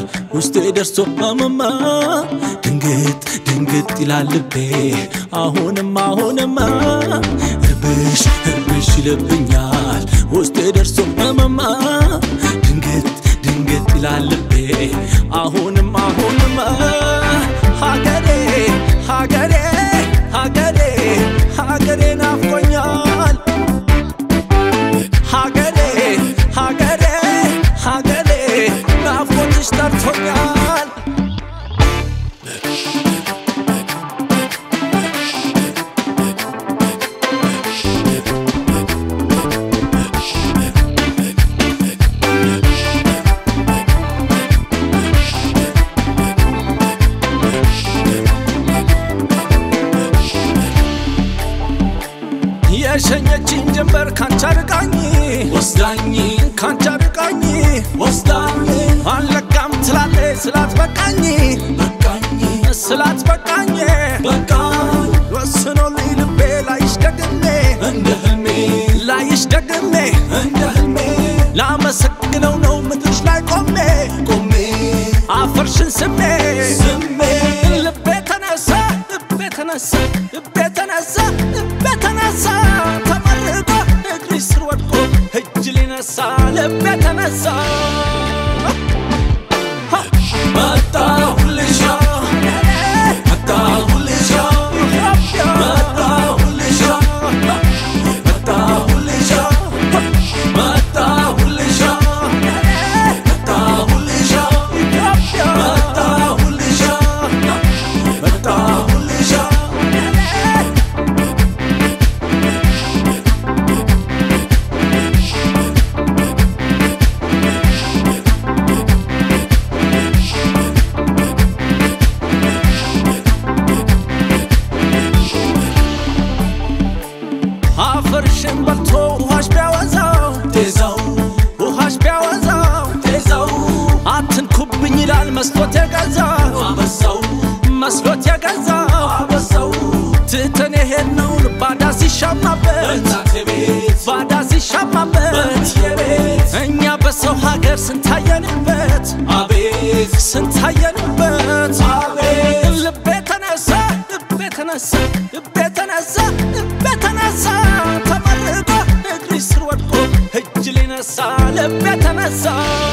ውስጤ ደርሶ አመማ ድንግጥ ድንግጥ ይላል ልቤ አሁንም አሁንማ እርብሽ እርብሽ ይልብኛል ውስጤ ደርሶ አመማ ድንግጥ ድንግጥ ይላል ልቤ አሁንም አሁንማ ሀገሬ ሀገሬ ሀገሬ ሀገሬ ናፍቆኛል ሀገሬ ሀገሬ ሀገሬ ናፍቆትሽ ጠርቶኛል የሸኘችኝ ጀንበር ካንቻ ርቃኝ ወስዳኝ ካንቻ ርቃኝ ወስዳኝ አለቃም ትላለ ስላት በቃኝ በቃኝ ስላት በቃኝ በቃኝ ወስኖልኝ ልቤ ላይሽ ደግሜ እንደ ህልሜ ላይሽ ደግሜ እንደ ህልሜ ላመሰግነው ነው ምድርሽ ላይ ቆሜ ቆሜ አፈርሽን ስሜ ስሜ ልቤ ተነሳ ልቤ ተነሳ ልቤ ተነሳ ልቤ ተነሳ ተመርቆ እግሪ ስር ወድቆ እጅ ሊነሳ ልቤ ተነሳ መጣሁልሻ መጣሁልሻ መጣሁልሻ መጣሁልሻ መጣሁልሻ መጣሁልሻ መጣሁልሻ መጣሁልሻ አፈርሽን በልቶ ውሃሽ ቢያወዛው ቴዛው ውሃሽ ቢያወዛው ቴዛው አትንኩብኝ ይላል መስሎት የገዛው አበዛው መስሎት የገዛው አበዛው ትተን የሄድነውን ባዳ ሲሻማበት ባዳ ሲሻማበት እኛ በሰው ሀገር ስንታየንበት አቤት ስንታየንበት አቤት ልቤ ተነሳ ልቤ ተነሳ ልቤ ተነሳ ልቤ ተነሳ ተመርቆ እግሪ ስር ወድቆ እጅ ሊነሳ ልቤ ተነሳ